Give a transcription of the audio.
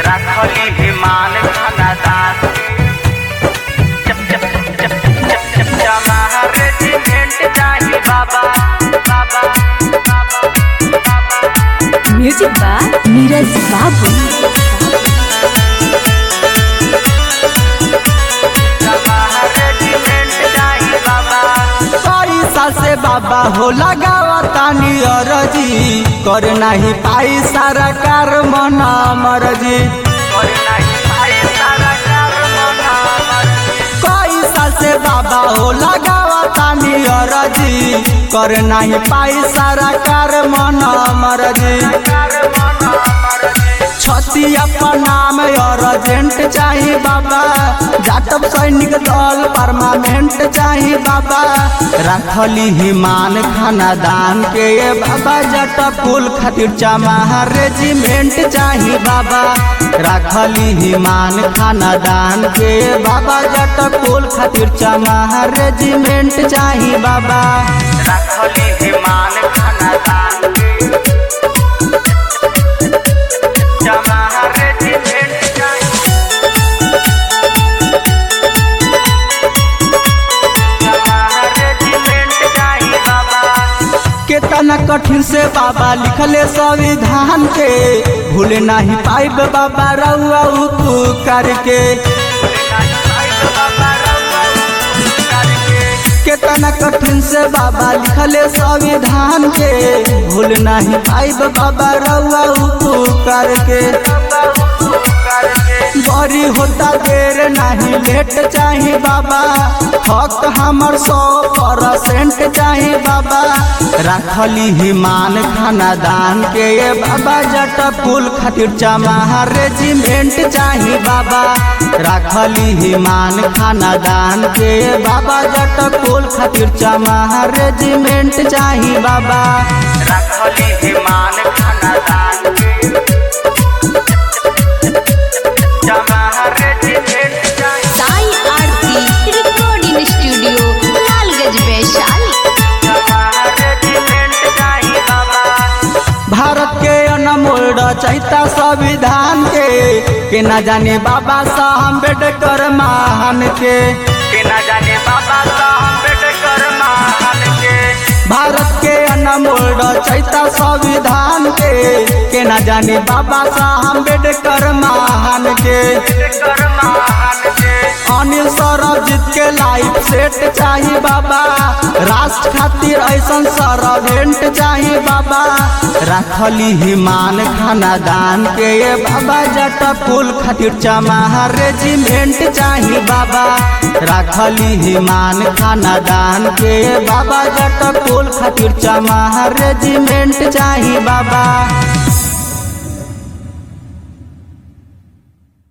राखली विमान खानादान चप चप चप चप चप चप जमा रेजिमेंट जाही बाबा बाबा बाबा बाबा म्यूजिक बाय नीरज बाबू जमा रेजिमेंट जाही बाबा पैसा से बाबा हो लगावा तानी अरजी कर नाही पाई सारा कार मना मरजी और नहीं भाई सारा कर्म नामर पैसा से बाबा हो लगावा तानी अरजी कर नाही पाई सारा कार मना मरजी कर्म नामर छती अपन नाम अर्जेंट चाही बाबा जाटब सैनिक दल परमानेंट चाही बाबा रखली हिमान खानादान के ये बाबा जट कुल खातिर चमाहा रेजिमेंट चाही बाबा रखली हिमान खानादान के ये बाबा जट कुल खातिर चमाहा रेजिमेंट चाही बाबा राखली विमान खानादान जमा रेजिमेंट जाही जमा रेजिमेंट जाही बाबा केतना कठिन से बाबा लिखले संविधान के भूले नहीं पाइब बाबा रउआ उपकार के केतना कठिन से बाबा लिखले संविधान के भूल नहीं पाइब बाबा रउआ उपकार के बड़ी होता देर नहीं लेट चाही बाबा हक हमर सौ परसेंट चाही बाबा रखली हिमान खानादान के ये बाबा जट कुल खातिर चमाहा रेजिमेंट चाही बाबा रखली हिमान खानादान के ये बाबा जट कुल खातिर चमाहा रेजिमेंट चाही बाबा रखली विमान खानादान जमा रेजिमेंट जाही साई आरती रिकॉर्डिंग स्टूडियो लालगंज वैशाली जमा रेजिमेंट जाही बाबा भारत के अनमोल रचयिता संविधान के के न जाने बाबा साहब अम्बेडकर महान के के न जाने बाबा साहब अम्बेडकर महान के भारत के अनमोल रचयिता संविधान के के न जाने बाबा साहब अम्बेडकर महान के अम्बेडकर महान के अनिल सरबजीत के लाइफ सेट चाही बाबा राष्ट्र खातिर ऐसन सरवेंट चाही बाबा रखली हिमान खानादान के ये बाबा जट कुल खातिर चमाहा रेजिमेंट चाही बाबा रखली हिमान खानादान के ये बाबा जट कुल खातिर चमाहा रेजिमेंट चाही बाबा